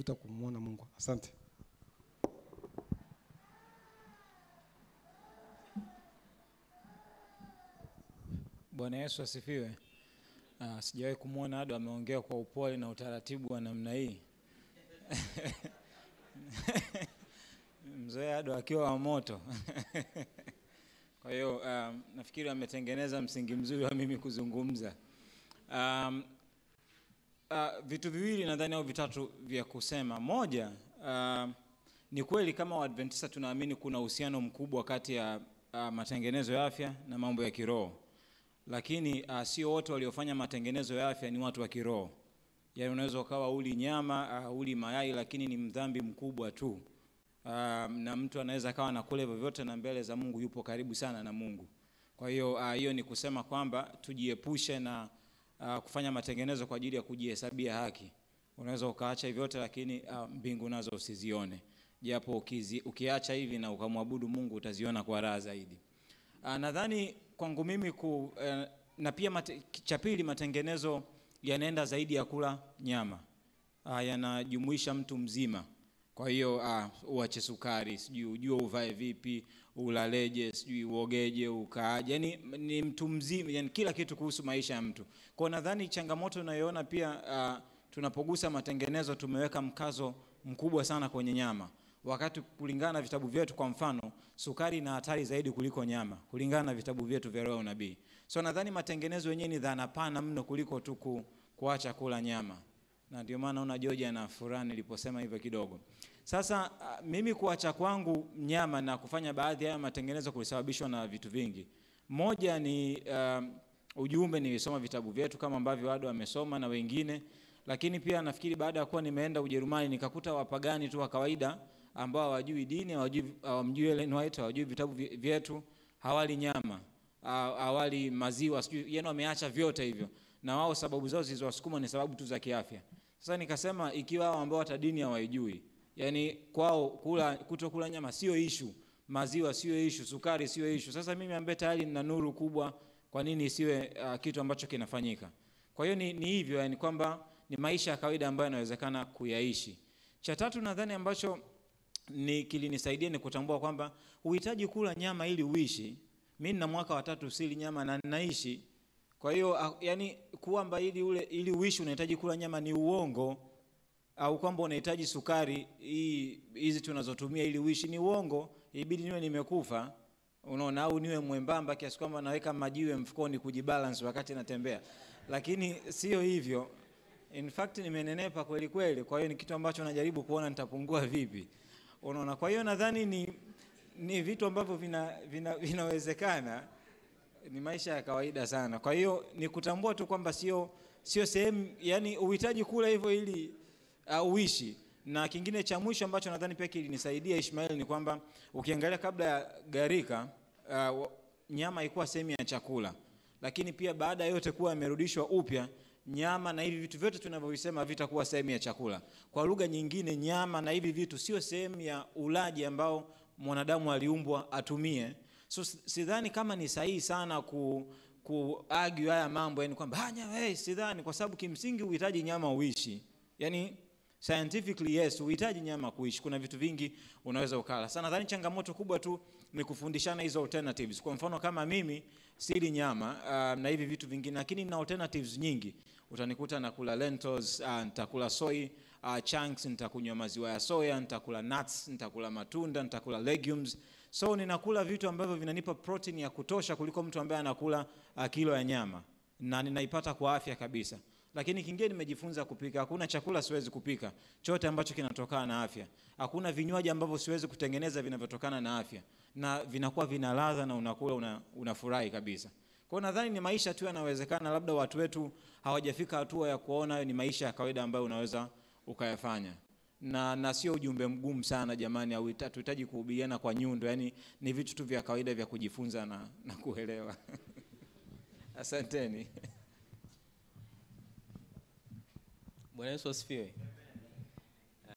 kinatuvuta kumwona Mungu. Asante. Bwana Yesu asifiwe. Uh, sijawahi kumwona Ado ameongea kwa upole na utaratibu wa namna hii. Mzee Ado akiwa wa moto. Kwa hiyo um, nafikiri ametengeneza msingi mzuri wa mimi kuzungumza. Um, uh, vitu viwili nadhani au vitatu vya kusema. Moja, uh, ni kweli kama Waadventista tunaamini kuna uhusiano mkubwa kati ya uh, matengenezo ya afya na mambo ya kiroho lakini uh, sio wote waliofanya matengenezo ya afya ni watu wa kiroho. Yaani unaweza ukawa uli nyama uh, uli mayai, lakini ni mdhambi mkubwa tu uh, na mtu anaweza akawa anakula hivyo vyote na mbele za Mungu yupo karibu sana na Mungu. Kwa hiyo hiyo uh, ni kusema kwamba tujiepushe na uh, kufanya matengenezo kwa ajili ya kujihesabia haki. Unaweza ukaacha hivyo vyote, lakini uh, mbingu nazo usizione, japo ukizi, ukiacha hivi na ukamwabudu Mungu utaziona kwa raha zaidi. Uh, nadhani kwangu mimi ku, uh, na pia mate, cha pili matengenezo yanaenda zaidi ya kula nyama uh, yanajumuisha mtu mzima. Kwa hiyo uh, uache sukari, sijui ujue uvae vipi, ulaleje, sijui uogeje, ukaaje, yani ni mtu mzima, yani kila kitu kuhusu maisha ya mtu. Kwa nadhani changamoto unayoona pia uh, tunapogusa matengenezo tumeweka mkazo mkubwa sana kwenye nyama wakati kulingana na vitabu vyetu, kwa mfano, sukari ina hatari zaidi kuliko nyama, kulingana na vitabu vyetu vya roho nabii. So nadhani matengenezo yenyewe ni dhana pana mno kuliko tu ku, kuacha kula nyama, na ndio maana una George ana furaha niliposema hivyo kidogo. Sasa uh, mimi kuacha kwangu nyama na kufanya baadhi ya matengenezo kulisababishwa na vitu vingi. Moja ni uh, ujumbe, nilisoma vitabu vyetu kama ambavyo wado wamesoma na wengine, lakini pia nafikiri baada ya kuwa nimeenda Ujerumani nikakuta wapagani tu wa kawaida ambao hawajui dini, hawajui hawamjui Ellen White, hawajui vitabu vyetu, hawali nyama, hawali maziwa, sijui yani wameacha vyote hivyo, na wao sababu zao zilizowasukuma ni sababu tu za kiafya. Sasa nikasema ikiwa hao ambao hata dini hawaijui, yani kwao kula kutokula nyama sio ishu, maziwa sio ishu, sukari sio ishu. Sasa mimi ambaye tayari nina nuru kubwa, kwa nini isiwe uh, kitu ambacho kinafanyika? Kwa hiyo ni, ni hivyo yani kwamba ni maisha ya kawaida ambayo yanawezekana kuyaishi. Cha tatu nadhani ambacho ni kilinisaidia ni kutambua kwamba uhitaji kula nyama ili uishi. Mimi nina mwaka wa tatu sili nyama na ninaishi. Kwa hiyo yani kwamba ili ule ili uishi unahitaji kula nyama ni uongo, au kwamba unahitaji sukari hii hizi tunazotumia ili uishi ni uongo. Ibidi niwe nimekufa, unaona, au niwe mwembamba kiasi kwamba naweka majiwe mfukoni kujibalance wakati natembea, lakini sio hivyo. In fact nimenenepa kweli kweli, kwa hiyo ni kitu ambacho najaribu kuona nitapungua vipi. Unaona, kwa hiyo nadhani ni, ni vitu ambavyo vina, vina, vinawezekana, ni maisha ya kawaida sana. Kwa hiyo ni kutambua tu kwamba sio sio sehemu, yani uhitaji kula hivyo ili uh, uishi. Na kingine cha mwisho ambacho nadhani pia kilinisaidia Ishmael ni kwamba ukiangalia kabla ya gharika uh, nyama ilikuwa sehemu ya chakula, lakini pia baada ya yote kuwa yamerudishwa upya nyama na hivi vitu vyote tunavyovisema vitakuwa sehemu ya chakula. Kwa lugha nyingine, nyama na hivi vitu sio sehemu ya ulaji ambao mwanadamu aliumbwa atumie. So sidhani kama ni sahihi sana ku kuargue haya mambo, yani kwamba hanya hey, sidhani, kwa sababu kimsingi uhitaji nyama uishi, yani scientifically yes, uhitaji nyama kuishi. Kuna vitu vingi unaweza ukala. Sasa nadhani changamoto kubwa tu ni kufundishana hizo alternatives. Kwa mfano kama mimi sili nyama uh, na hivi vitu vingine, lakini na alternatives nyingi. Utanikuta nakula lentils, uh, nitakula soy uh, chunks, nitakunywa maziwa ya soya, nitakula nuts, nitakula matunda, nitakula legumes. So ninakula vitu ambavyo vinanipa protein ya kutosha kuliko mtu ambaye anakula uh, kilo ya nyama na ninaipata kwa afya kabisa. Lakini kingine nimejifunza kupika. Hakuna chakula siwezi kupika, chote ambacho kinatokana na afya. Hakuna vinywaji ambavyo siwezi kutengeneza vinavyotokana na afya, na vinakuwa vina ladha na unakula una, unafurahi kabisa. Kwa hiyo nadhani ni maisha tu yanawezekana, labda watu wetu hawajafika hatua ya kuona ni maisha ya kawaida ambayo unaweza ukayafanya na, na sio ujumbe mgumu sana jamani, au tuhitaji kuhubiriana kwa nyundo, yani ni vitu tu vya kawaida vya kujifunza na, na kuelewa. Asanteni. Bwana Yesu asifiwe.